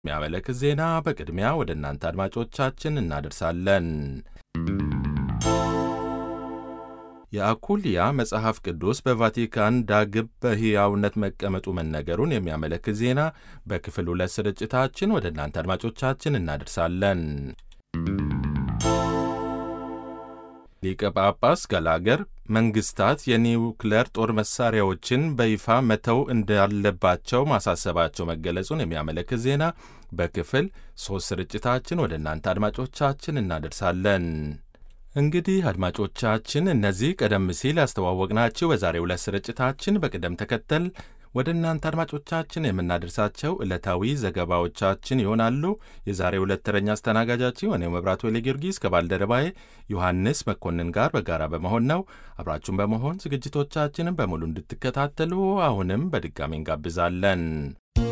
የሚያመለክት ዜና በቅድሚያ ወደ እናንተ አድማጮቻችን እናደርሳለን። የአኩልያ መጽሐፍ ቅዱስ በቫቲካን ዳግም በሕያውነት መቀመጡ መነገሩን የሚያመለክት ዜና በክፍል ሁለት ስርጭታችን ወደ እናንተ አድማጮቻችን እናደርሳለን። ሊቀ ጳጳስ ገላገር መንግስታት የኒውክሌር ጦር መሳሪያዎችን በይፋ መተው እንዳለባቸው ማሳሰባቸው መገለጹን የሚያመለክት ዜና በክፍል ሦስት ስርጭታችን ወደ እናንተ አድማጮቻችን እናደርሳለን። እንግዲህ አድማጮቻችን እነዚህ ቀደም ሲል ያስተዋወቅናችሁ በዛሬው ዕለት ስርጭታችን በቅደም ተከተል ወደ እናንተ አድማጮቻችን የምናደርሳቸው ዕለታዊ ዘገባዎቻችን ይሆናሉ። የዛሬው ዕለት ተረኛ አስተናጋጃችሁ እኔው መብራቱ ኃይለ ጊዮርጊስ ከባልደረባዬ ዮሐንስ መኮንን ጋር በጋራ በመሆን ነው። አብራችሁን በመሆን ዝግጅቶቻችንን በሙሉ እንድትከታተሉ አሁንም በድጋሚ እንጋብዛለን።